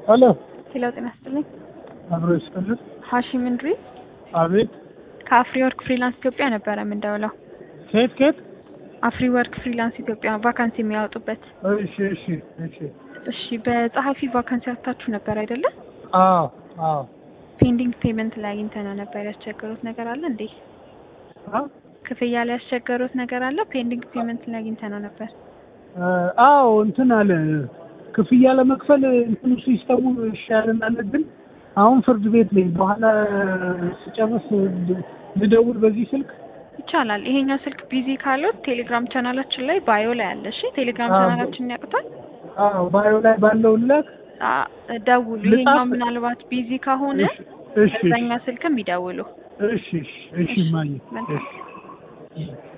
ሄሎ ሄሎ፣ ጤና ይስጥልኝ። አብሮ ይስጥልን። ሀሺም እንድሪስ አቤት። ከአፍሪ ወርክ ፍሪላንስ ኢትዮጵያ ነበረ የምንደውለው። ከየት ከየት? አፍሪ ወርክ ፍሪላንስ ኢትዮጵያ ቫካንሲ የሚያወጡበት። እሺ እሺ እሺ። እሺ፣ በጸሐፊ ቫካንሲ አውጥታችሁ ነበር አይደለ? አዎ አዎ። ፔንዲንግ ፔመንት ላይ አግኝተነው ነበር። ያስቸገሩት ነገር አለ እንዴ? አ? ክፍያ ላይ ያስቸገሩት ነገር አለ? ፔንዲንግ ፔመንት ላይ አግኝተነው ነበር። አዎ እንትን አለ ክፍያ ለመክፈል እንትኑ ሲስተሙ ይሻለናል፣ ግን አሁን ፍርድ ቤት ነኝ። በኋላ ስጨርስ ልደውል በዚህ ስልክ ይቻላል። ይሄኛው ስልክ ቢዚ ካሉት ቴሌግራም ቻናላችን ላይ ባዮ ላይ አለ። እሺ፣ ቴሌግራም አዎ። ቻናላችንን ያውቁታል? አዎ ባዮ ላይ ባለው ላክ። አ- ደውሉ። ልጻፍ? ይሄኛው ምናልባት ቢዚ ከሆነ እሺ እሺ በዛኛው ስልክም ይደውሉ። እሺ እሺ እሺ ማየ መልካም። እሺ